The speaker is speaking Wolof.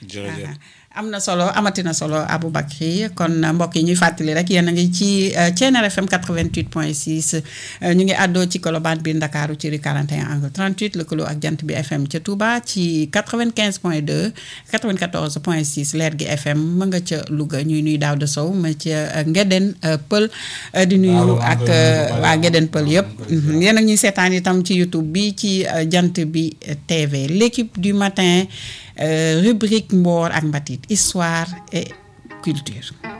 jërëjëf am na solo amatina solo Aboubacry kon mbokk yi ñuy fàttali rek yéen a ngi ci Thiéniere FM 88.6 ñu ngi àddoo ci Colobane biir Ndakaaru ci rue 41 angle 38 lëkkaloo ak jant bi FM ca Touba ci 95.2 94.6 leer gi FM ma nga ca Louga ñuy nuy daaw de sow ma ca Ngeden Pël di nuyu ak waa Ngeden Pël yëpp yéen a ñuy seetaan itam ci YouTube bi ci jant bi TV l'équipe du matin rubrique Mboor ak Mbatit histoire et culture